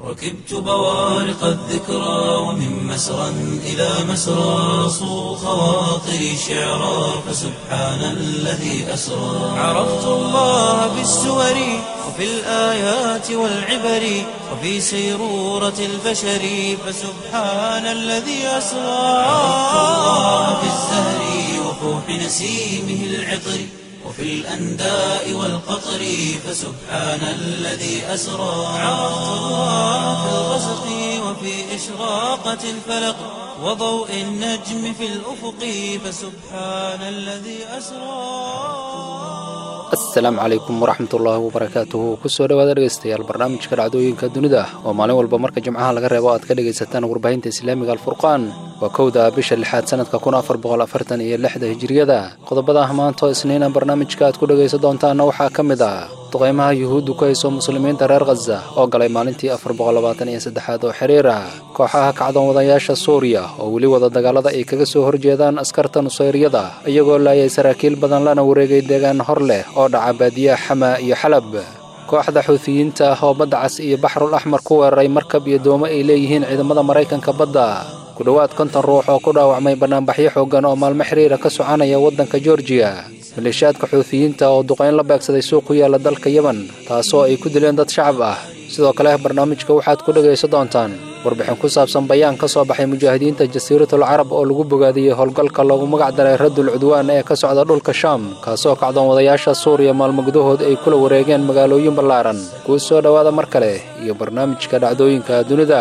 ركبت بوارق الذكرى ومن مسرى إلى مسرى صو خواطري شعرا فسبحان الذي أسرى عرفت الله بالسور وفي الآيات والعبر وفي سيرورة البشر فسبحان الذي أسرى عرفت الله بالزهر وفوح نسيمه العطر وفي الأنداء والقطر فسبحان الذي أسرى عرفت الله في الغسق وفي إشراقة الفلق وضوء النجم في الأفق فسبحان الذي أسرى asalaamu calaykum waraxmatullaahi wabarakaatuhu kusoo dhawaada dhegeystayaal barnaamijka dhacdooyinka dunida oo maalin walba marka jimcaha laga reebo aad ka dhegaysataan warbaahinta islaamiga alfurqaan waa kowda bisha lixaad sanadka kun afar boqol afartan iyo lixda hijiriyada qodobada maanta oo isniina barnaamijka aad ku dhegaysan doontaana waxaa ka mid ah duqaymaha yuhuuddu ku hayso muslimiinta reer khaza oo galay maalintii afar boqol labaatan iyo saddexaad oo xiriir ah kooxaha kacdoon wadayaasha suuriya oo weli wada dagaalada ay kaga soo horjeedaan askarta nusayriyada iyagoo laayay saraakiil badan lana wareegay deegaan hor leh oo dhaca baadiyaha xama iyo xalab kooxda xuutiyiinta ah oo badda cas iyo baxrul axmar ku weeraray markab iyo doomo ay leeyihiin ciidamada maraykanka badda ku dhowaad konton ruux oo ku dhaawacmay bannaanbaxyo xooggan oo maalmo xiriira ka soconaya waddanka georgiya maleeshiyaadka xuutiyiinta oo duqayn la beegsaday suuq ku yaalla dalka yemen taasoo ay ku dileen dad shacab ah sidoo kale barnaamijka waxaad ku dhegaysan doontaan warbixin ku saabsan bayaan ka soo baxay mujaahidiinta jasiiratul carab oo lagu bogaadiyey howlgalka loogu magac daray raddul cudwaan ee ka socda dhulka shaam kaasoo kacdoon wadayaasha suuriya maalmo gudahood ay kula wareegeen magaalooyin ballaaran kuu soo dhowaada mar kale iyo barnaamijka dhacdooyinka dunida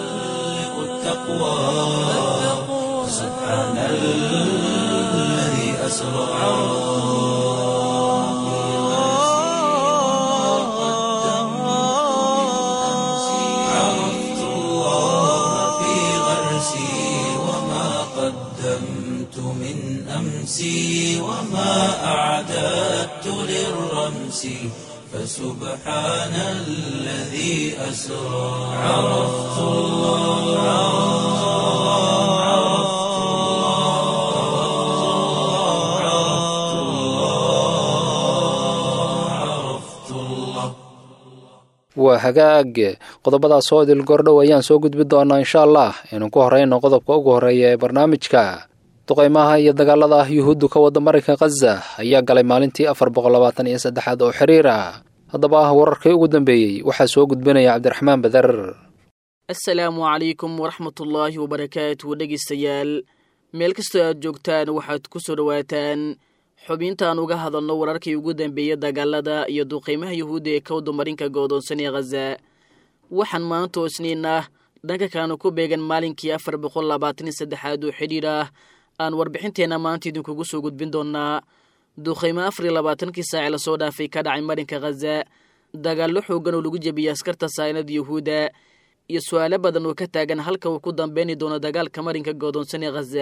عرفت الله في غرسي وما قدمت من أمسي وما أعددت للرمس فسبحان الذي أسرى عرفت الله عرفت الله عرفت الله عرفت الله waa hagaag qodobadaas oo idil gordhow ayaan soo gudbi doonaa insha allah inuu ku horeyno qodobka ugu horreeya ee barnaamijka duqaymaha iyo dagaalada ah yuhuuddu ka wadda maraykan khaza ayaa galay maalintii afar boqol labaatan iyo saddexaad oo xiriir ah haddaba ah wararkii ugu dambeeyey waxaa soo gudbinaya cabdiraxmaan badar asalaamu calaykum waraxmatullaahi wabarakaatu dhegaystayaal meel kastoo aad joogtaan waxaad ku soo dhowaataan xubintaan uga hadalno wararkii ugu dambeeyey dagaalada iyo duqaymaha yuhuudda ee kowda marinka goodoonsan ee khaza waxaan maanta oo isniin ah dhanka kaanu ku beegan maalinkii afar boqol labaatan iyo saddexaad oo xidhiir ah aan warbixinteenna maanta idinkugu soo gudbin doonaa duqaymo afar iyo labaatankii saaci lasoo dhaafay ka dhacay marinka khaza dagaallo xoogan oo lagu jebiyey askarta saynada yuhuudda iyo su-aalo badan oo ka taagan halka uu ku dambeyni doono dagaalka marinka goodoonsan ee khaza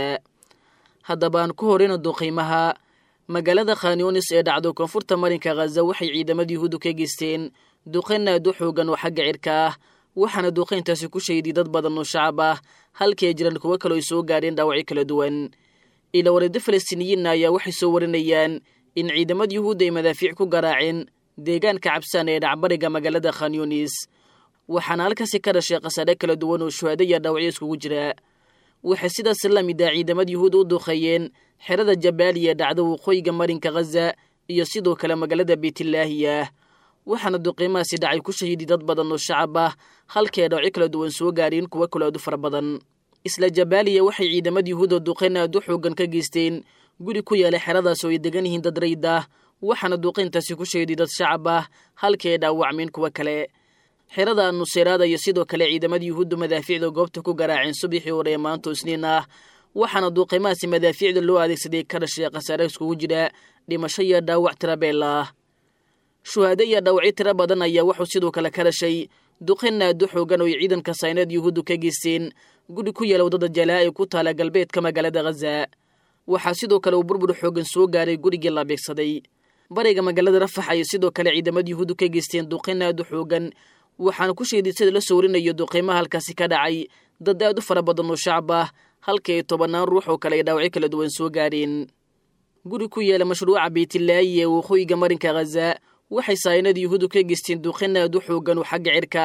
haddaba aan ku horeyno duqaymaha magaalada khanyunis ee dhacdo koonfurta marinka khaza waxay ciidamada yuhuuddu ka geysteen duqayn aad u xoogan oo xagga cirka ah waxaana duqayntaasi ku shayday dad badan oo shacab ah halkii ay jiraan kuwo kaloo ay soo gaadheen dhaawacyo kala duwan ila wareeddo falastiiniyiinna ayaa waxay soo warinayaan in ciidamada yuhuudda ay madaafiic ku garaaceen deegaanka cabsaan ee dhacbariga magaalada khanyunis waxaana halkaasi ka dhashay khasaare kala duwan oo shuhaado iyo dhaawacyo iskugu jira waxay sidaas la mid ah ciidamada yuhuudda u duqeeyeen xerada jabaaliya dhacda waqooyiga marinka khaza iyo sidoo kale magaalada beytlaahiya waxaana duqiimahaasi dhacay ku shahiiday dad badan oo shacab ah halkii ay dhaawacyo kala duwan soo gaareen kuwo kaloo aad u fara badan isla jabaaliya waxay ciidamada yuhuudda duqayn aad u xoogan ka geysteen guri ku yaala xeradaas oo ay degan yihiin dad rayd ah waxaana duqayntaasi ku shahiiday dad shacab ah halkii ay dhaawacmeen kuwo kale xerada nuseyraada iyo sidoo kale ciidamada yuhuudda madaafiicda goobta ku garaaceen subaxii hore ee maanta isniin ah waxaana duuqimahaasi madaafiicda loo adeegsaday ka dhashay khasaare iskugu jira dhimasho iyo dhaawac tirabeel ah shuhaado iyo dhaawacyo tiro badan ayaa wuxuu sidoo kale ka dhashay duqin aado xoogan oo ay ciidanka sayneed yuhuuddu ka geysteen guri ku yaala waddada jalaa ee ku taala galbeedka magaalada khaza waxaa sidoo kale uu burbur xoogan soo gaaray gurigii la beegsaday bariga magaalada rafax ayay sidoo kale ciidamada yuhuuddu ka geysteen duqin aad u xoogan waxaana ku sheeday sida la sawrinayo duqiimaha halkaasi ka dhacay dad aad u fara badan oo shacab ah halkii ay tobannaan ruux oo kale ay dhaawacyo kala duwan soo gaareen guri ku yaala mashruuca beytlaayi ee waqooyiga marinka khaza waxay saayinada yuhuuddu ka geysteen duqin aad u xoogan oo xagga cirka ah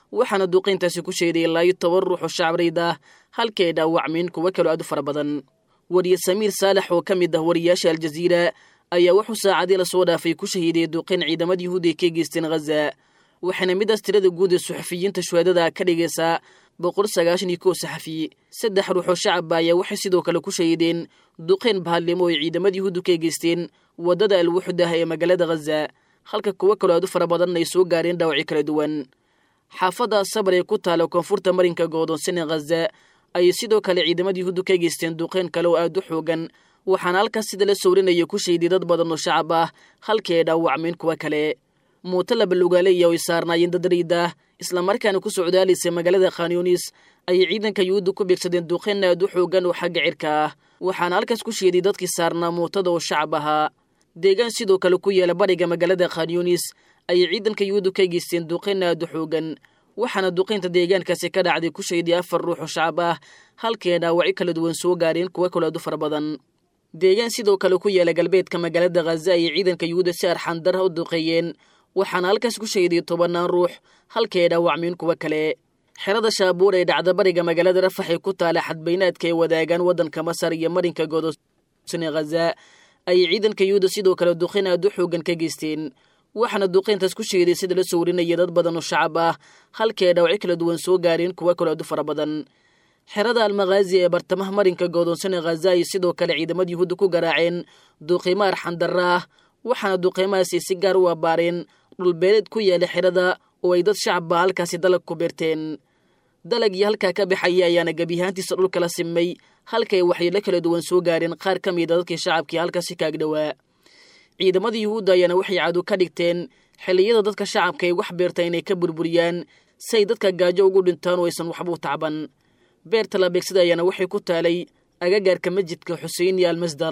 waxaana duqayntaasi ku sheeday ilaa iyo toban ruux oo shacabreyd ah halkii ay dhaawacmeen kuwo kaloo aad u fara badan wariye samiir saalax oo ka mid ah wariyaasha aljaziira ayaa wuxuu saacadii lasoo dhaafay ku shahiiday duqayn ciidamada yuhuudi ay ka geysteen ghaza waxaana midaas tirada guud ee suxufiyiinta shuhadada ka dhigaysaa boqol sagaashan iyo kow saxafi saddex ruux oo shacabba ayaa waxay sidoo kale ku shahiideen duqayn bahadlimo oo ay ciidamada yuhuuddu ka geysteen waddada alwuxdah ee magaalada ghaza halka kuwo kaloo aad u fara badan ay soo gaareen dhaawacyo kala duwan xaafadda sabar ee ku taala koonfurta marinka go'doonsan ee ghaza ayay sidoo kale ciidamada yuhuuddu ka geysteen duqayn kale oo aad u xoogan waxaana halkaas sida la sawrinaya ku shayday dad badan oo shacab ah halkii ay dhaawacmeen kuwa kale muuto labalugaaleya oy saarnaayeen dad riida islamarkaana ku socdaalaysay magaalada khanyunis ayay ciidanka yuhuudda ku beegsadeen duqayn aad u xoogan oo xagga cirka ah waxaana halkaas ku sheeday dadkii saarnaa muutada oo shacab ahaa deegaan sidoo kale ku yaala bariga magaalada khanyunis ayay ciidanka yuhuuddu ka geysteen duqayn aad u xoogan waxaana duqaynta deegaankaasi ka dhacday ku shayday afar ruux oo shacab ah halkii ay dhaawacyo kala duwan soo gaareen kuwo kaloo aad u fara badan deegaan sidoo kale ku yaala galbeedka magaalada khaza ayay ciidanka yuhuudda si arxandara u duqeeyeen waxaana halkaas ku shayday tobannaan ruux halkii ay dhaawacmeen kuwo kale xerada shaabuur ee dhacda bariga magaalada rafax ee ku taala xadbaynaadka ay wadaagaan waddanka masar iyo marinka godosan ee khaza ayay ciidanka yuhuudda sidoo kale duqayn aad u xoogan ka geysteen waxaana duqayntaas ku sheeday sida la sawrinaya dad badan oo shacab ah halkii ay dhaawacyo kala duwan soo gaareen kuwo kaloo aad u fara badan xerada almakhaazi ee bartamaha marinka goodoonsan ee khaza ay sidoo kale ciidamada yuhuudda ku garaaceen duqiimo arxandarra ah waxaana duqiimahaasi si gaar u abbaareen dhulbeeleed ku yaala xerada oo ay dad shacabba halkaasi dalag ku beerteen dalagii halkaa ka baxaya ayaana gebiyahaantiisa dhulka la simay halkay waxyeelo kala duwan soo gaareen qaar ka mida dadkii shacabkii halkaasi kaagdhowaa ciidamada yuhuudda ayaana waxay cadu ka dhigteen xilliyada dadka shacabka ay wax beerta inay ka burburiyaan si ay dadka gaajo ugu dhintaan oo aysan waxba u tacban beerta la beegsada ayaana waxay ku taalay agagaarka masjidka xusein iyo almasdar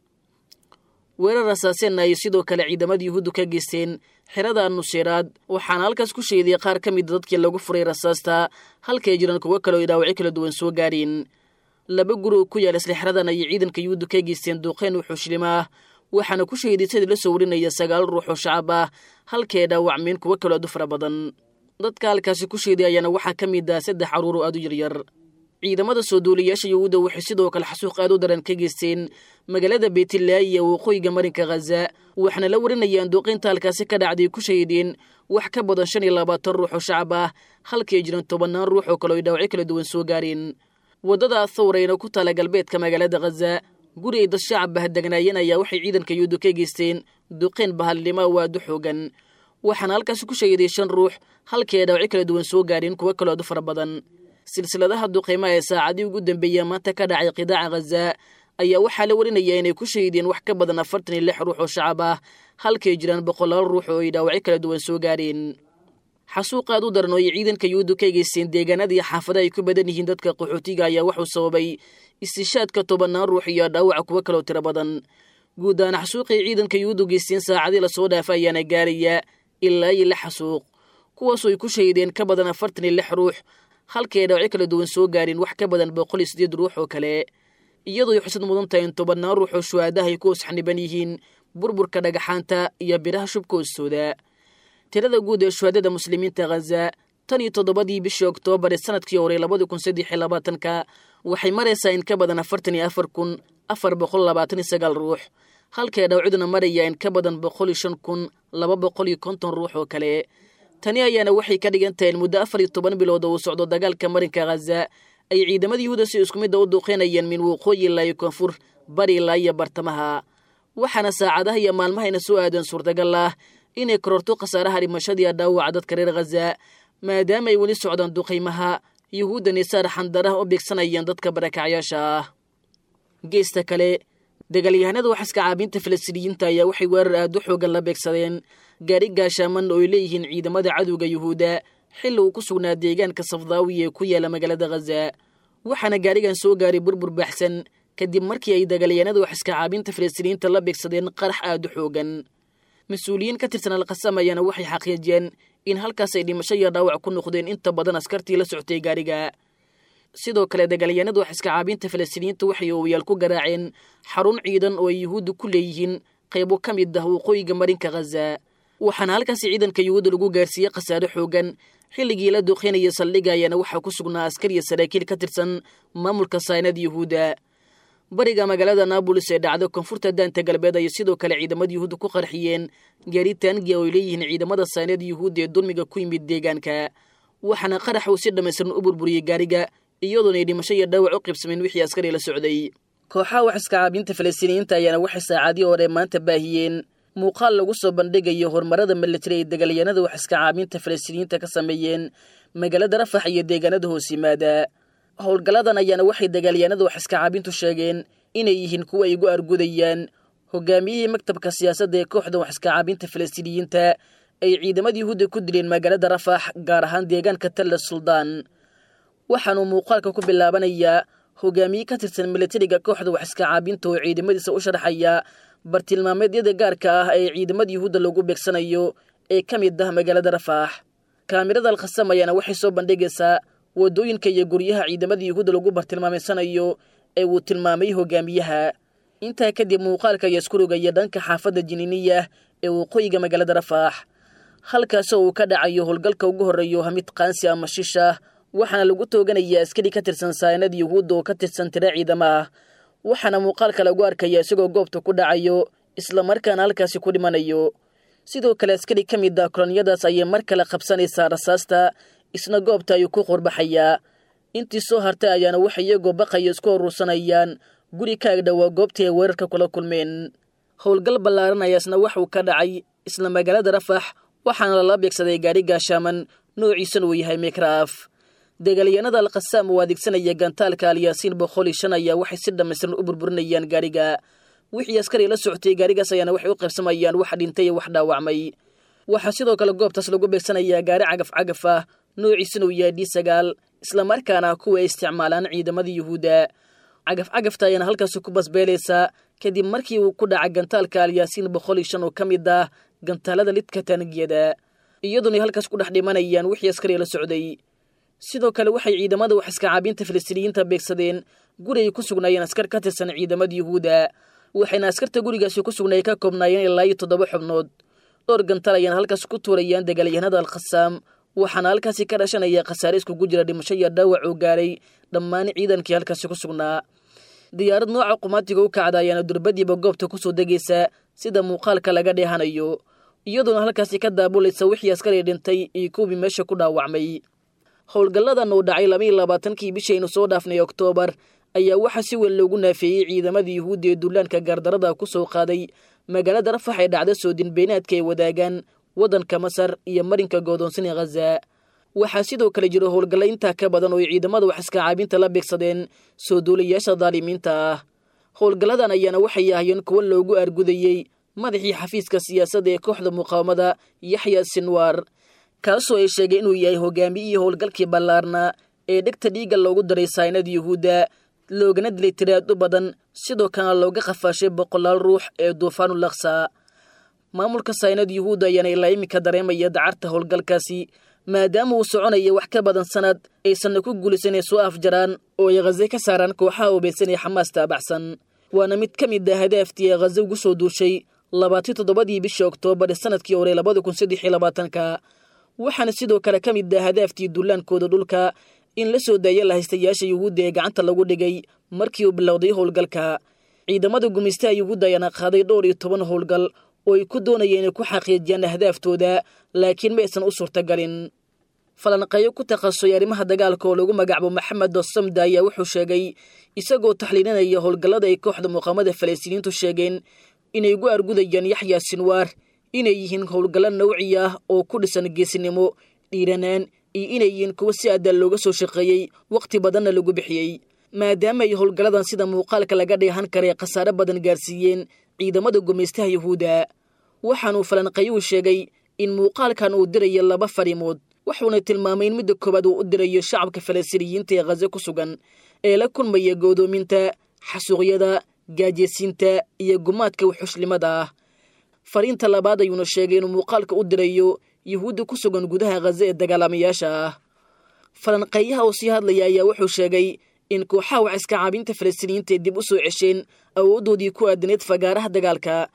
weerar rasaaseenna ayay sidoo kale ciidamada yuhuuddu ka geysteen xerada nuseyraad waxaana halkaas ku sheeday qaar ka mida dadkii lagu furay rasaasta halkay jiraan kuwo kaleo ay dhaawacyo kala duwan soo gaareen laba guri oo ku yaala isla xeradan ayay ciidanka yuhuuddu ka geysteen duuqeyn wuxuushlim ah waxaana ku sheeday sidii la soo warinaya sagaal ruux oo shacab ah halkii ay dhaawacmeen kuwo kaloo aad u fara badan dadka halkaasi ku sheeday ayaana waxaa ka mid ah saddex carruur oo aad u yaryar ciidamada soo duuliyaasha yuhuudda waxay sidoo kale xasuuq aad u daran ka geysteen magaalada beytlaayi iyo waqooyiga marinka khaza waxaana la warinayaan duuqaynta halkaasi ka dhacday ku shahiideen wax ka badan shan iyo labaatan ruux oo shacab ah halkii ay jiraan tobannaan ruux oo kale ay dhaawacyo kala duwan soo gaareen waddada athawrayna ku taala galbeedka magaalada khaza guri ay dad shacab bahadegnaayeen ayaa waxay ciidanka yuhuudda ka geysteen duqayn bahadlimo oo aad u xoogan waxaana halkaasi ku shahiiday shan ruux halkii ay dhaawacyo kala duwan soo gaareen kuwo kaloo aad u fara badan silsiladaha duqaymaha ee saacadii ugu dambeeya maanta ka dhacay qidaaca khaza ayaa waxaa la warinayaa inay ku shahiideen wax ka badan afartan iyo lix ruux oo shacab ah halkay jiraan boqolaal ruux oo ay dhaawacyo kala duwan soo gaareen xasuuq aad u daran oo ay ciidanka yuhuuddu ka geysteen deegaanadii xaafada ay ku badan yihiin dadka qaxootiga ayaa wuxuu sababay istishaadka tobannaan ruux iyo dhaawaca kuwo kaloo tiro badan guud ahaan xasuuqay ciidanka yuhuuddu geysteen saacadii lasoo dhaafa ayaana gaaraya ilaa iyo lix xasuuq kuwaasoo ay ku shahiideen ka badan afartan iyo lix ruux halkii ay dhaawacyo kala duwan soo gaareen wax ka badan boqol iyo sideed ruux oo kale iyadoo ay xusad mudan tahay in tobannaan ruux oo shuhaadaha ay ku hoosxaniban yihiin burburka dhagaxaanta iyo biraha shubka hoostooda tirada guud ee shuhaadada muslimiinta khaza tan iyo toddobadii bishii oktoobar ee sanadkii hore labadi kun saddex iyo labaatanka waxay maraysaa in ka badan afartan iyo afar kun afar boqol labaatan iyo sagaal ruux halkay dhawciduna maraya in ka badan boqol iyo shan kun laba boqol iyo konton ruux oo kale tani ayaana waxay ka dhigan tahay in muddo afar iyo toban bilood oo uu socdo dagaalka marinka khaza ay ciidamada yuhuuda si isku midda u duuqeynayeen min waqooyi ilaa iyo koonfur bari ilaa iyo bartamaha waxaana saacadaha iyo maalmahayna soo aadan suurtagal ah inay kororto khasaaraha dhimashadiiya dhaawaca dadka reer khaza maadaama ay weli socdaan duqaymaha yuhuudda nisaar xandaraha u beegsanayaan dadka barakacyaasha ah geesta kale dagaalyahanada waxaska caabinta falastiiniyiinta ayaa waxay weerar aad u xoogan la beegsadeen gaari gaashaaman oo ay leeyihiin ciidamada cadowga yuhuudda xilli uu ku sugnaa deegaanka safdaawi ee ku yaala magaalada khaza waxaana gaarigan soo gaaray burbur baaxsan kadib markii ay dagaalyahanada waxaska caabinta falastiiniyiinta la beegsadeen qarax aad u xoogan mas-uuliyiin ka tirsan alkhasam ayaana waxay xaqiijiyeen in halkaas ay dhimasho iyo dhaawac ku noqdeen inta badan askartii la socotay gaariga sidoo kale dagaalyahanadu waxaska caabinta falastiiniyiinta waxay oowayaal ku garaaceen xarun ciidan oo ay yuhuudda ku leeyihiin qaybo ka mid ah waqooyiga marinka khaza waxaana halkaasi ciidanka yuhuudda lagu gaarsiiyey khasaare xoogan xilligii la duqeynaya saldhigga ayaana waxaa ku sugnaa askar iyo saraakiil ka tirsan maamulka saynada yuhuudda bariga magaalada naabolis ee dhacda koonfurta daanta galbeed ayay sidoo kale ciidamada yuhuudda ku qarxiyeen gaari taangiya oo ay leeyihiin ciidamada saynada yuhuudda ee dulmiga ku yimid deegaanka waxaana qarax uu si dhammaystiran u burburiyey gaariga iyadoonay dhimasho iyo dhaawac u qibsameen wixii askari la socday kooxaha wax iska caabinta falastiiniyiinta ayaana waxay saacadii hore maanta baahiyeen muuqaal lagu soo bandhigayo horumarada militari ay dagaalyahanada wax iska caabinta falastiiniyiinta ka sameeyeen magaalada rafax iyo deegaanada hoos yimaada howlgalladan ayaana waxay dagaalyahanada wax iska caabintu sheegeen inay yihiin kuwa ay ugu argudayaan hogaamiyihii maktabka siyaasadda ee kooxda wax iska caabinta falastiiniyiinta ay ciidamada yuhuudda ku dileen magaalada rafax gaar ahaan deegaanka talla suldaan waxaanuu muuqaalka ku bilaabanayaa hogaamiye ka tirsan militariga kooxda wax iska caabinta oo ciidamadiisa u sharaxaya bartilmaameedyada gaarka ah ee ciidamada yuhuudda lagu beegsanayo ee ka mid ah magaalada rafaax kaamirada alkhasam ayaana waxay soo bandhigaysaa waddooyinka iyo guryaha ciidamada yuhuudda lagu bartilmaameysanayo ee uu tilmaamay hogaamiyaha intaa kadib muuqaalka ayaa isku rogaya dhanka xaafadda jiniiniya ee waqooyiga magaalada rafaax halkaasoo uu ka dhacayo howlgalka ugu horreeyo hamid qaansi ama shisha waxaana lagu tooganayaa askari ka tirsan saanada yuhuudda oo ka tirsan tira ciidamo ah waxaana muuqaalka lagu arkaya isagoo goobta ku dhacayo islamarkaana halkaasi ku dhimanayo sidoo kale askari ka mid ah kolonyadaas ayay mar kale qabsanaysaa rasaasta isna goobta ayuu ku qurbaxayaa intii soo hartay ayaana waxay iyagoo baqaya isku urursanayaan guri ka agdhowaa goobtii ay weerarka kula kulmeen howlgal ballaaran ayaa isna waxuu ka dhacay isla magaalada rafax waxaana lala beegsaday gaari gaashaaman noociisana uu yahay mikraaf dagaalyahanada alkhasaam oo adeegsanaya gantaalka alyaasiin boqol iyo shan ayaa waxay si dhammaystiran u burburinayaan gaariga wixii askari la socotay gaarigaas ayaana waxay u qaybsamayaan wax dhintay iyo wax dhaawacmay waxaa sidoo kale goobtaas lagu beegsanayaa gaari cagaf cagaf ah noociisana uu yahay d sagaal islamarkaana kuwa ay isticmaalaan ciidamada yuhuudda cagaf cagafta ayaana halkaasi ku basbeelaysaa kadib markii uu ku dhaca gantaalka alyaasiin boqol iyo shan oo ka mid ah gantaalada lidka taanigiyada iyadoonay halkaas ku dhex dhimanayaan wixii askari la socday sidoo kale waxay ciidamada wax iska caabinta falastiiniyiinta beegsadeen guri ay ku sugnaayeen askar ka tirsan ciidamada yuhuudda waxayna askarta gurigaasi ku sugnaayeen ka koobnaayeen ilaa iyo toddoba xubnood dhowr gantal ayaana halkaas ku tuurayaan dagaalyahanada alkhasaam waxaana halkaasi ka dhashanaya khasaare iskugu jira dhimasho iyo dhaawac oo gaaray dhammaan ciidankii halkaasi ku sugnaa diyaarad nooca qumaatiga u kacda ayaana durbadiiba goobta kusoo degaysa sida muuqaalka laga dheehanayo iyadoona halkaasi ka daabulaysa wixii askari dhintay iyo kuwii meesha ku dhaawacmay howlgalladan uu dhacay labaiyo labaatankii bishaynu soo dhaafnay oktoobar ayaa waxaa si weyn loogu naafeeyey ciidamada yuhuudda ee duulaanka gaardarada ku soo qaaday magaalada rafax ee dhacda soodin beenaadka ay wadaagaan waddanka masar iyo marinka goodoonsina khaza waxaa sidoo kale jiro howlgalla intaa ka badan oo ay ciidamada wax iska caabinta la beegsadeen soo duulayaasha daalimiinta ah howlgalladan ayaana waxay ahayeen kuwo loogu argudayey madaxii xafiiska siyaasadda ee kooxda muqaawamada yaxya sinwaar kaasoo ay sheegay inuu yahay hogaamiyihii howlgalkii ballaarnaa ee dhegta dhiigga loogu daray saynada yuhuudda loogana dilay tiraad u badan sidoo kalena looga qafaashay boqolaal ruux ee duufaanul aksa maamulka saynada yuhuudda ayaana ilaa iminka dareemaya dacarta howlgalkaasi maadaama uu soconaya wax ka badan sanad aysanna ku guulaysan inay soo afjaraan oo ay khaze ka saaraan kooxaha ubaysan ee xamaas taabacsan waana mid ka mid ah hadaaftii ee khaze ugu soo duushay labaatan toddobadii bishii oktoobar ee sanadkii hore labada kun saddex iyo labaatanka waxaana sidoo kale ka mid ah hadaaftii duulaankooda dhulka in la soo daaya lahaystayaasha yuhuudda ee gacanta lagu dhigay markii uu bilowday howlgalka ciidamada gumaystaha yuhuudda ayaana qaaday dhowr iyo toban howlgal oo ay ku doonayeen inay ku xaqiijiyaan ahdaaftooda laakiin ma aysan u suurtagalin falanqeeyo ku takhasusay arrimaha dagaalka oo lagu magacaabo maxamed dosamda ayaa wuxuu sheegay isagoo taxliilinaya howlgallada ay kooxda muqaamada falastiiniyiintu sheegeen inay ugu argudayaan yaxya sinwaar inay yihiin howlgallo nawci ah oo ku dhisan geesinimo dhiiranaan iyo inay yihiin kuwo si addaan looga soo shaqeeyey wakhti badanna lagu bixiyey maadaama ay howlgalladan sida muuqaalka laga dheehan karay khasaare badan gaarsiiyeen ciidamada gumaystaha yuhuudda waxaanuu falanqayuhu sheegay in muuqaalkan uu dirayo laba fariimood wuxuuna tilmaamay in midda koowaad uu u dirayo shacabka falastiiniyiinta ee khaze ku sugan ee la kulmaya goodoominta xasuuqyada gaajeysiinta iyo gumaadka wuxushlimada ah fariinta labaad ayuuna sheegay inuu muuqaalka u dirayo yuhuudda ku sugan gudaha khaze ee dagaalamayaasha ah falanqeeyaha oo sii hadlaya ayaa wuxuu sheegay in kooxaha wax iska caabinta falastiiniyiinta ay dib u soo cesheen awooddoodii ku aadaneed fagaaraha dagaalka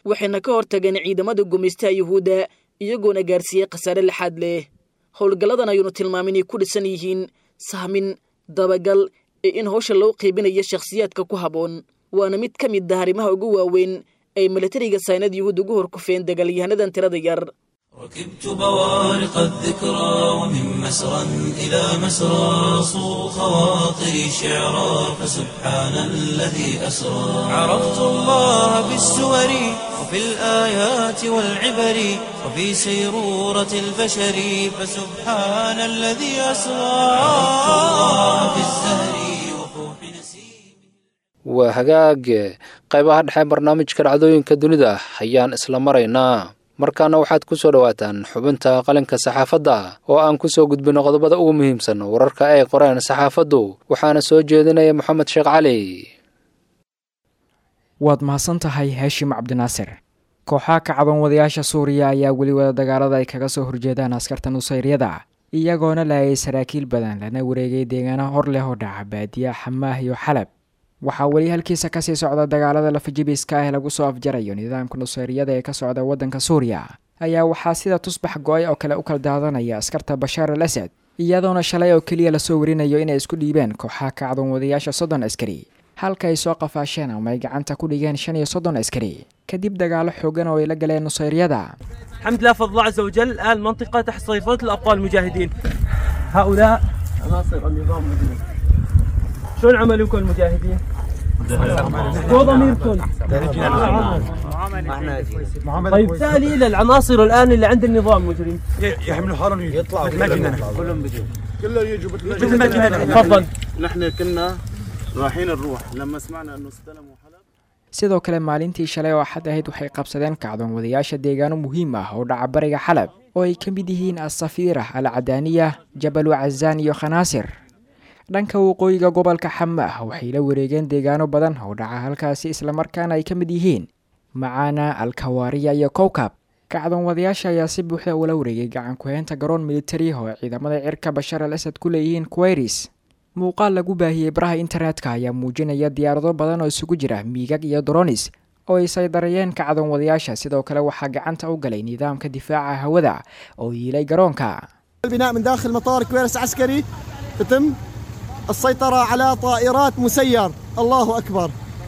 waxayna ka hortageen ciidamada gumaystaha yuhuudda iyagoona gaarsiiyey khasaare lixaad leh howlgalladan ayuunu tilmaamay inay ku dhisan yihiin sahmin dabagal ee in hawsha loo qiibinayo shakhsiyaadka ku habboon waana mid ka mid ah arrimaha ugu waaweyn ay milatariga saynad yuhuud ugu horkufeen dagaalyahanadan tirada yar ركبت بوارق الذكرى ومن مسرى إلى مسرى صو خواطري شعرا فسبحان الذي أسرى عرفت الله بالسور وفي الآيات والعبر وفي سيرورة البشر فسبحان الذي أسرى عرفت الله بالزهر وفوح نسيم waa hagaag qaybaha dhexe barnaamijka dhacdooyinka dunida ayaan isla maraynaa markaana waxaad ku soo dhowaataan xubinta qalinka saxaafadda oo aan ku soo gudbino qodobada ugu muhiimsan wararka ay qoreen saxaafaddu waxaana soo jeedinaya moxamed sheekh cali waad mahadsan tahay haashim cabdinaasir kooxaha kacdoon wadayaasha suuriya ayaa weli wada dagaalada ay kaga soo horjeedaan askarta nusayryada iyagoona laayay saraakiil badan lana wareegay deegaano hor leh oo dhaca baadiya xamaah iyo xalab waxaa weli halkiisa kasii socda dagaalada lafajibiska ah ee lagu soo afjarayo nidaamka nusayryada ee ka socda waddanka suuriya ayaa waxaa sida tusbax go-ay oo kale u kala daadanaya askarta bashaar al asad iyadoona shalay oo keliya lasoo warinayo inay isku dhiibeen kooxaha kacdoon wadayaasha soddon askari halka ay soo qafaasheen ama ay gacanta ku dhigeen shan iyo soddon askari kadib dagaalo xoogan oo ay la galeen nusayryada الحمد لله فضل الله عز وجل الآن المنطقة تحت سيطرة الأبطال المجاهدين هؤلاء عناصر النظام المدني شلون عملكم المجاهدين؟ وضميركم طيب تالي إلى العناصر الآن اللي عند النظام المجرم يحملوا حالهم يطلعوا مجنن كلهم بيجوا كلهم يجوا مثل ما جهد. تفضل نحن كنا رايحين نروح لما سمعنا انه استلموا حلب sidoo kale maalintii shalay oo axad ahayd waxay qabsadeen kacdoon wadayaasha deegaano muhiim ah oo dhaca bariga xalab oo ay ka mid yihiin asafiira al cadaaniya jabalu cazaan iyo khanaasir dhanka waqooyiga gobolka xamaah waxay la wareegeen deegaano badan oo dhaca halkaasi islamarkaana ay ka mid yihiin macaana alkawaariya iyo kowkab kacdoon wadayaasha ayaa si buuxda ula wareegay gacan ku-heynta garoon militari oo ciidamada cirka bashaar al asad ku leeyihiin kuwairis muuqaal lagu baahiyey baraha internetka ayaa muujinaya diyaarado badan oo isugu jira miigag iyo doronis oo ay saydarayeen kacdoon wadayaasha sidoo kale waxaa gacanta u galay nidaamka difaaca hawada oo yiilay garoonka البناء من داخل مطار كويرس عسكري تتم السيطرة على طائرات مسير الله أكبر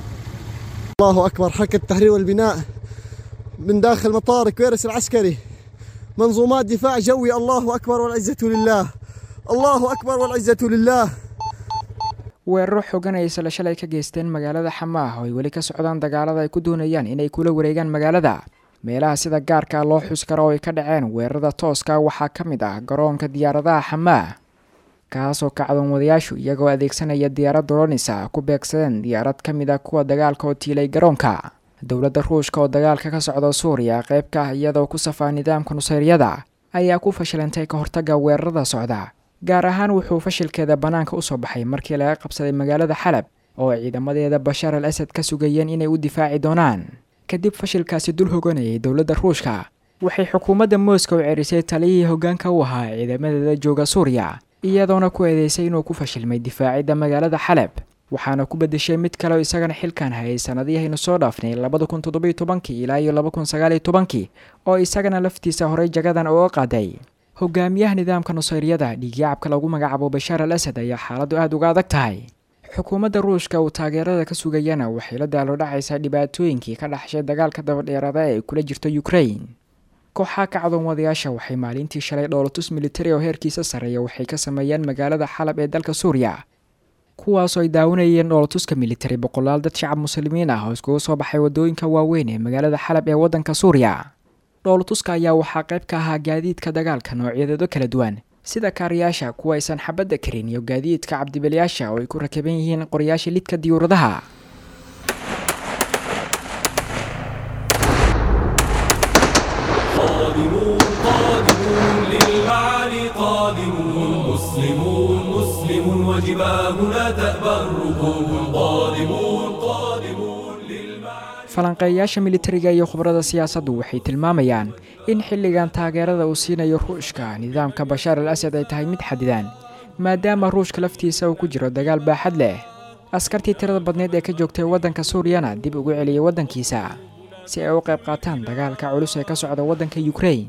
الله أكبر حركة التحرير والبناء من داخل مطار كويرس العسكري منظومات دفاع جوي الله أكبر والعزة لله الله أكبر والعزة لله weeraro xoogan ay isla shalay ka geysteen magaalada xamaah oo ay weli ka socdaan dagaalada ay ku doonayaan inay kula wareegaan magaalada meelaha sida gaarka loo xus karo oo ay ka dhaceen weerarada tooska waxaa ka mid ah garoonka diyaaradaha xamaah kaasoo kacdoon wadayaashu iyagoo adeegsanaya diyaarad doronisa ku beegsadeen diyaarad ka mid ah kuwa dagaalka oo tiilay garoonka dowladda ruushka oo dagaalka ka socda suuriya qayb ka ah iyadoo ku safaa nidaamka nusayryada ayaa ku fashilantay ka hortagga weerarada socda gaar ahaan wuxuu fashilkeeda bannaanka usoo baxay markii laga qabsaday magaalada xalab oo ay ciidamadeeda bashaar al asad ka sugayeen inay u difaaci doonaan kadib fashilkaasi dul hoganayay dowladda ruushka waxay xukuumadda moscow cerisay taliyihii hoggaanka u ahaa ciidamadeeda jooga suuriya iyadoona ku eedeysay inuu ku fashilmay difaacidda magaalada xalab waxaana ku bedeshay mid kale oo isagana xilkan hayay sanadihaynu soo dhaafnay labada kun toddobiyo tobankii ilaa iyo laba kun sagaaliyo tobankii oo isagana laftiisa horey jagadan uga qaaday hogaamiyaha nidaamka nusayryada dhiigyacabka lagu magacaabo bashaar al asad ayaa xaaladdu aada uga adag tahay xukuumadda ruushka uu taageerada ka sugayana waxay la daalo dhacaysaa dhibaatooyinkii ka dhaxshay dagaalka dabadheeraada ee ay kula jirto ukrain kooxaha kacdoon wadayaasha waxay maalintii shalay dhoolatus militari oo heerkiisa sarreeya waxay ka sameeyeen magaalada xalab ee dalka suuriya kuwaasoo ay daawanayeen dhoolatuska militari boqolaal dad shacab muslimiin ah oo iskugu soo baxay waddooyinka waaweyn ee magaalada xalab ee waddanka suuriya dhoolatuska ayaa waxaa qayb ka ahaa gaadiidka dagaalka noocyadeedo kala duwan sida kaariyaasha kuwa aysan xabadda karin iyo gaadiidka cabdibalyaasha oo ay ku rakaban yihiin qoryaasha lidka diyuuradaha قادمون قادمون للمعالي قادمون مسلمون مسلمون وجباهنا تأبى الركوب قادمون قادمون للمعالي falanqeeyayaasha militariga iyo khubarada siyaasaddu waxay tilmaamayaan in xilligan taageerada uu siinayo ruushka nidaamka bashaar al asad ay tahay mid xadidan maadaama ruushka laftiisa uu ku jiro dagaal baaxad leh askartii tirada badneed ee ka joogtay waddanka suuriyana dib ugu celiyay waddankiisa si ay u qayb qaataan dagaalka culus ee ka socda waddanka yukrain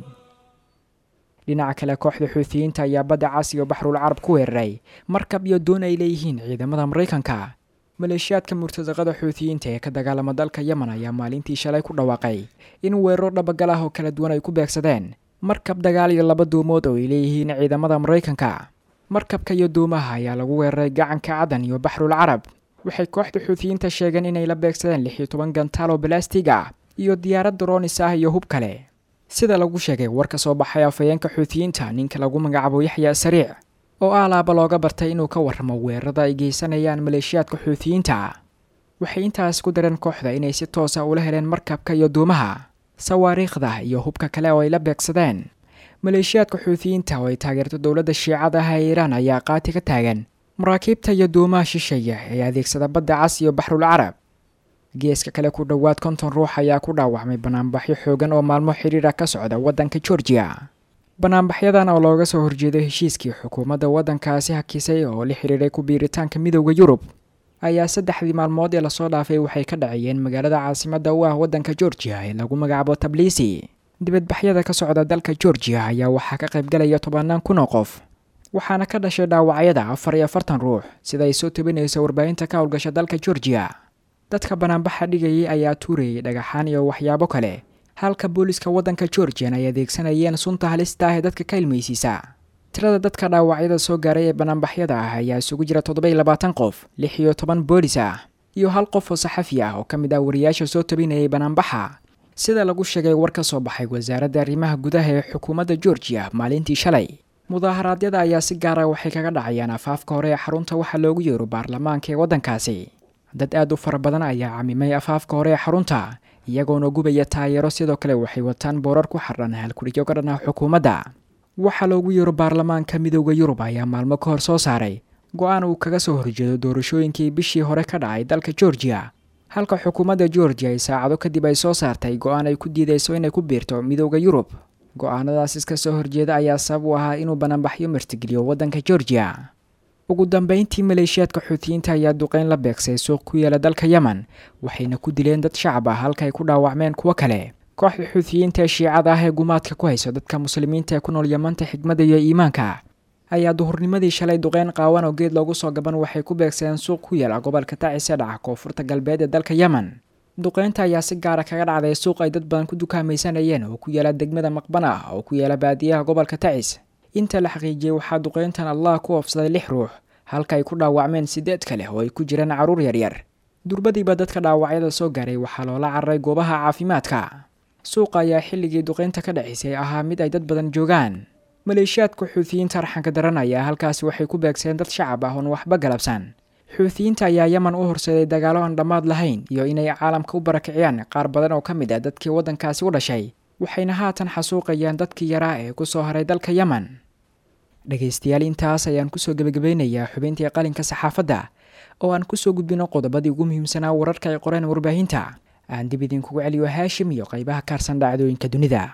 dhinaca kale kooxda xuutiyiinta ayaa badda cas iyo baxrul carab ku weeraray markab iyo doon ay leeyihiin ciidamada maraykanka maleeshiyaadka murtadaqada xuutiyiinta ee ka dagaalama dalka yemen ayaa maalintii shalay ku dhawaaqay in weeraro dhabagal ah oo kala duwan ay ku beegsadeen markab dagaal iyo laba duumood oo ay leeyihiin ciidamada maraykanka markabka iyo duumaha ayaa lagu weeraray gacanka cadan iyo baxrul carab waxay kooxda xuutiyiinta sheegeen inay la beegsadeen lix iyo toban gantaal oo balastig ah iyo diyaarad droonis ah iyo hub kale sida lagu sheegay war ka soo baxay afhayeenka xuutiyiinta ninka lagu magacaabo yaxya sariic oo alaaba looga bartay inuu ka warramo weerarada ay geysanayaan maleeshiyaadka xuutiyiinta waxay intaas ku dareen kooxda inay si toosa ula heleen markabka iyo duumaha sawaariikhda iyo hubka kale oo ay la beegsadeen maleeshiyaadka xuutiyiinta oo ay taageerto dowladda shiicada ah ee iiraan ayaa qaati ka taagan maraakiibta iyo duumaha shisheeya ee adeegsada badda cas iyo baxrul carab geeska kale ku dhowaad konton ruux ayaa ku dhaawacmay banaanbaxyo xoogan oo maalmo xidhiira ka socda waddanka georgiya banaanbaxyadan oo looga soo horjeedo heshiiskii xukuumadda waddankaasi hakisay oo la xidhiiray ku biiritaanka midowda yurub ayaa saddexdii maalmood ee lasoo dhaafay waxay ka dhacayeen magaalada caasimadda u ah waddanka georgiya ee lagu magacaabo tabliisi dibadbaxyada ka socda dalka georgiya ayaa waxaa ka qaybgalaya tobanaan kun oo qof waxaana ka dhashay dhaawacyada afar iyo afartan ruux sida ay soo tabinayso warbaahinta ka howlgasha dalka georgiya dadka banaanbaxa dhigayay ayaa tuurayay dhagaxaan iyo waxyaabo kale halka booliska waddanka georgian ay adeegsanayeen sunta halista ah ee dadka ka ilmaysiisa tirada dadka dhaawacyada soo gaaray ee banaanbaxyada ah ayaa isugu jira toddoba-iyo labaatan qof lix iyo toban boolis ah iyo hal qof oo saxafi ah oo ka mid ah wariyaasha soo tabinayay banaanbaxa sida lagu sheegay war ka soo baxay wasaaradda arrimaha gudaha ee xukuumadda georgiya maalintii shalay mudaaharaadyada ayaa si gaara waxay kaga dhacayaan afaafka hore ee xarunta waxaa loogu yeero baarlamaanka ee waddankaasi dad aad u fara badan ayaa camimay afaafka hore ee xarunta iyagoona gubaya taageero sidoo kale waxay wataan boorar ku xardhan halkudhigyo ka dhan ah xukuumadda waxaa loogu yeero baarlamaanka midowda yurub ayaa maalmo ka hor soo saaray go-aan uu kaga soo horjeedo doorashooyinkii bishii hore ka dhacay dalka georgiya halka xukuumadda georgiya ay saacado kadib ay soo saartay go-aan ay ku diidayso inay ku biirto midowda yurub go-aanadaas iska soo horjeeda ayaa sabab u ahaa inuu banaanbaxyo martigeliyo waddanka georgiya ugu dambeyntii maleeshiyaadka xuutiyiinta ayaa duqeyn la beegsay suuq ku yaala dalka yemen waxayna ku dileen dad shacab ah halka ay ku dhaawacmeen kuwo kale kooxda xuutiyiinta ee shiicada ah ee gumaadka ku hayso dadka muslimiinta ee ku nool yamanta xigmadda iyo iimaanka ayaa duhurnimadii shalay duqeyn qaawan oo geed loogu soo gaban waxay ku beegsadeen suuq ku yaala gobolka tacis ee dhaca koonfurta galbeed ee dalka yemen duqeynta ayaa si gaara kaga dhacday suuq ay dad badan ku dukaamaysanayeen oo ku yaala degmada maqban ah oo ku yaala baadiyaha gobolka tacis inta la xaqiijiyey waxaa duqeyntan allah ku oofsaday lix ruux halka ay ku dhaawacmeen sideed kale oo ay ku jiraan carruur yaryar durbadiiba dadka dhaawacyada soo gaaray waxaa loola cararay goobaha caafimaadka suuqa ayaa xilligii duqeynta ka dhacisay ahaa mid ay dad badan joogaan maleeshiyaadka xuutiyiinta arxanka daran ayaa halkaasi waxay ku beegsadeen dad shacab ah oon waxba galabsan xuutiyiinta ayaa yemen u horseeday dagaalo aan dhammaad lahayn iyo inay caalamka u barakiciyaan qaar badan oo ka mid ah dadkii waddankaasi u dhashay waxayna haatan xasuuqayaan dadkii yaraa ee ku soo haray dalka yemen dhegaystayaal intaas ayaan kusoo gebagabeynayaa xubintii qalinka saxaafadda oo aan kusoo gudbino qodobadii ugu muhiimsanaa wararka ay qoreen warbaahinta aan dib idinkugu celiyo haashim iyo qaybaha kaarsan dhacdooyinka dunida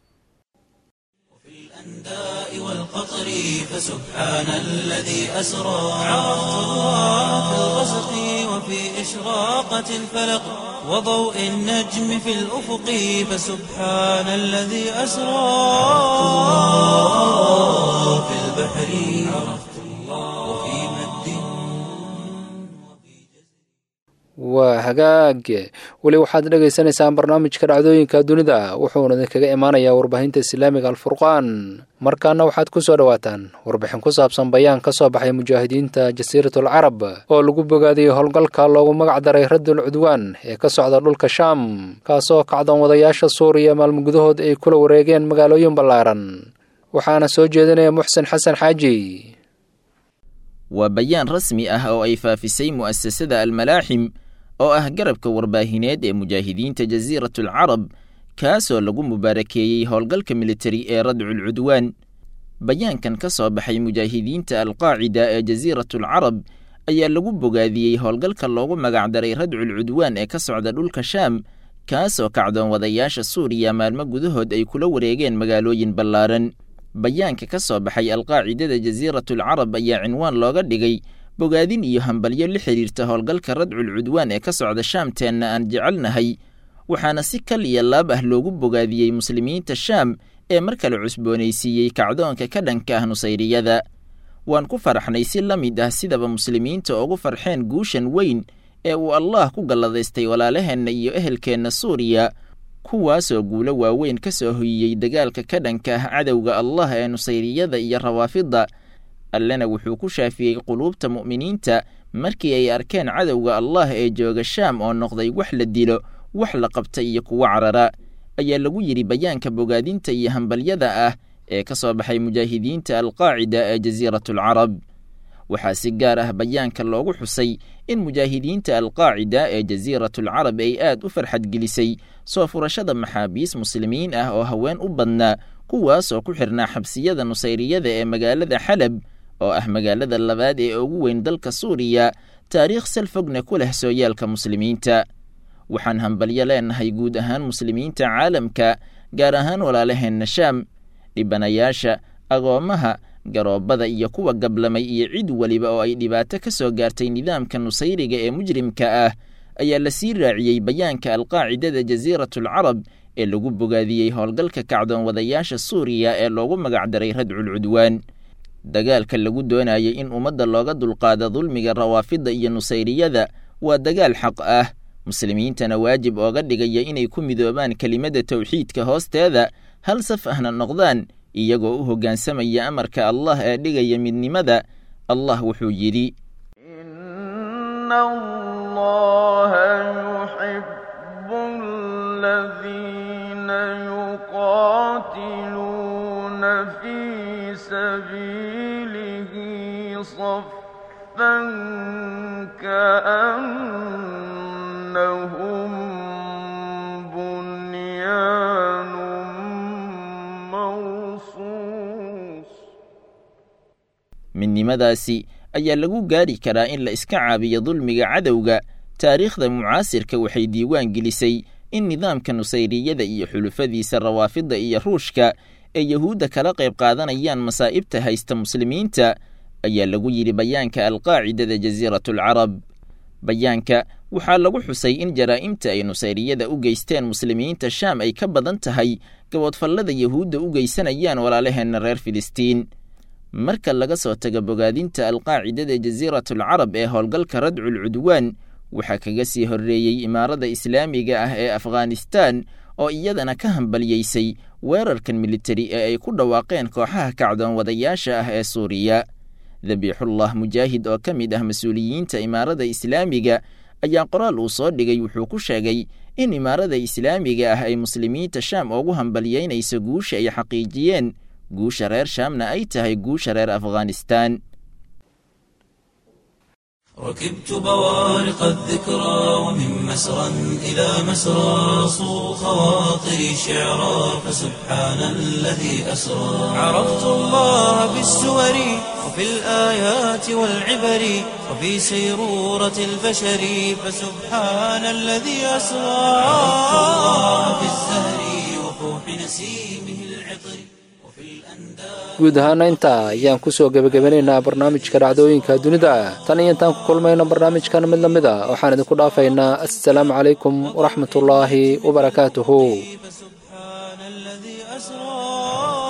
والقطر فسبحان الذي أسرى عرفت الله في الغسق وفي إشراقة الفلق وضوء النجم في الأفق فسبحان الذي أسرى في البحر عرفت الله وفي مد waa hagaag weli waxaad dhagaysanaysaan barnaamijka dhacdooyinka dunida wuxuuna idinkaga imaanayaa warbaahinta islaamiga alfurqaan markaana waxaad ku soo dhowaataan warbixin ku saabsan bayaan ka soo baxay mujaahidiinta jasiiratul carab oo lagu bogaadiyey howlgalka loogu magac daray raddul cudwaan ee ka socda dhulka shaam kaasoo kacdoon wadayaasha suuriya maalmo gudahood ay kula wareegeen magaalooyin ballaaran waxaana soo jeedinaya muxsen xasan xaaji waa bayaan rasmi ah oo ay faafisay mu'asasada almalaaxim oo ah garabka warbaahineed ee mujaahidiinta jasiiratul carab kaasoo lagu mubaarakeeyey howlgalka militari ee radcul cudwaan bayaankan ka soo baxay mujaahidiinta alqaacida ee jasiiratul carab ayaa lagu bogaadiyey howlgalka loogu magacdaray radcul cudwaan ee ka socda dhulka shaam kaasoo kacdoon wadayaasha suuriya maalmo gudahood ay kula wareegeen magaalooyin ballaaran bayaanka ka soo baxay alqaacidada jasiiratul carab ayaa cinwaan looga dhigay bogaadin iyo hambalyo la xidhiirta howlgalka radcul cudwaan ee ka socda shaamteenna aan jecelnahay waxaana si kal iyo laab ah loogu bogaadiyey muslimiinta shaam ee mar kale cusboonaysiiyey kacdoonka ka dhanka ah nusayriyada waan ku faraxnay si la mid ah sidaba muslimiinta ugu farxeen guushan weyn ee uu allaah ku galladaystay walaalaheenna iyo ehelkeenna suuriya kuwaasoo guulo waaweyn ka soo hoyiyey dagaalka ka dhanka ah cadowga allah ee nusayriyada iyo rawaafidda allena wuxuu ku shaafiyey quluubta mu'miniinta markii ay arkeen cadowga allah ee jooga shaam oo noqday wax la dilo wax la qabta iyo kuwo carara ayaa lagu yidhi bayaanka bogaadinta iyo hambalyada ah ee ka soo baxay mujaahidiinta alqaacida ee jasiiratulcarab waxaa si gaar ah bayaanka loogu xusay in mujaahidiinta alqaacida ee jasiiratulcarab ay aad u farxadgelisay soo furashada maxaabiis muslimiin ah oo haween u badnaa kuwaasoo ku xirnaa xabsiyada nusayriyada ee magaalada xalab oo ah magaalada labaad ee ugu weyn dalka suuriya taariikh sal fogna ku leh sooyaalka muslimiinta waxaan hambalyo leenahay guud ahaan muslimiinta caalamka gaar ahaan walaalaheenna shaam dhibanayaasha agoommaha garoobada iyo kuwa gablamay iyo cid weliba oo ay dhibaato ka soo gaartay nidaamka nusayriga ee mujrimka ah ayaa la sii raaciyey bayaanka alqaacidada jasiiratulcarab ee lagu bogaadiyey howlgalka kacdoon wadayaasha suuriya ee loogu magacdaray radcul cudwaan dagaalka lagu doonayay in ummadda looga dulqaado dulmiga rawaafidda iyo nusayriyada waa dagaal xaq ah muslimiintana waajib ooga dhigaya inay ku midoobaan kelimadda towxiidka hoosteeda hal saf ahna noqdaan iyagoo u hoggaansamaya amarka allah ee dhigaya midnimada allah wuxuu yidhi كأنهم بنيان مرصوص midnimadaasi ayaa lagu gaari karaa in la iska caabiyo dulmiga cadowga taariikhda mucaasirka waxay diiwaan gelisay in nidaamka nusayriyada iyo xulufadiisa rawaafidda iyo ruushka ee yahuudda kala qayb qaadanayaan masaa'ibta haysta muslimiinta ayaa lagu yidhi bayaanka alqaacidada jasiiratulcarab bayaanka waxaa lagu xusay in jaraa'imta ay nusayriyada u geysteen muslimiinta shaam ay ka badan tahay gabodfallada yahuudda u geysanayaan walaalaheenna reer filistiin marka laga soo tago bogaadinta alqaacidada jasiiratulcarab ee howlgalka radcul cudwaan waxaa kaga sii horreeyey imaarada islaamiga ah ee afghanistaan oo iyadana ka hambalyeysay weerarkan militari ee ay ku dhawaaqeen kooxaha kacdoon wadayaasha ah ee suuriya dabiixullah mujaahid oo ka mid ah mas-uuliyiinta imaarada islaamiga ayaa qoraal uu soo dhigay wuxuu ku sheegay in imaarada islaamiga ah ay muslimiinta shaam ugu hambalyeynayso guusha ay xaqiijiyeen guusha reer shaamna ay tahay guusha reer afghanistaan ركبت بوارق الذكرى ومن مسرى إلى مسرى صو خواطري شعرا فسبحان الذي أسرى عرفت الله بالسور وفي الآيات والعبر وفي سيرورة البشر فسبحان الذي أسرى عرفت الله بالزهر وفوح نسيمه العطر وفي الأنداد guud ahaana intaa ayaan kusoo gebagabanaynaa barnaamijka dhacdooyinka dunida tan iyo intaan ku kulmayno barnaamijkan mid la mid a waxaan idinku dhaafaynaa assalaamu calaykum waraxmatullaahi wabarakaatuhu فسبحان الذي أسرى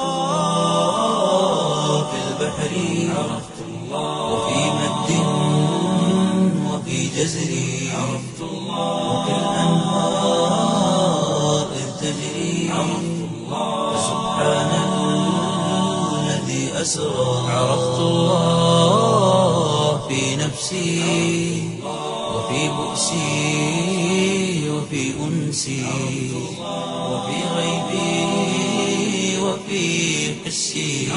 في البحر عرفت الله وفي مد وفي جزر عرفت الله وفي الأنهار إذ تجري عرفت الله فسبحان الذي أسرى عرفت الله في نفسي وفي بؤسي وفي أنسي وفي غيبي وفي حسي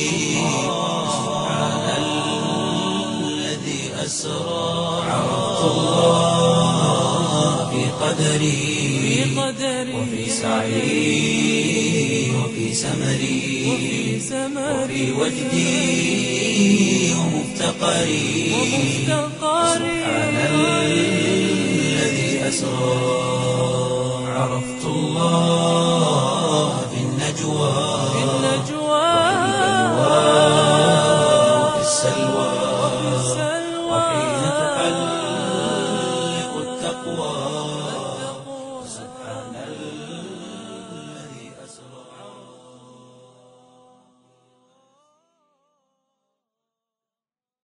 سبحان الذي أسرى عرفت الله في قدري وفي سعي وفي سمري وفي وجدي ومفتقري سبحان الذي أسرى عرفت الله في النجوى وفي السلوى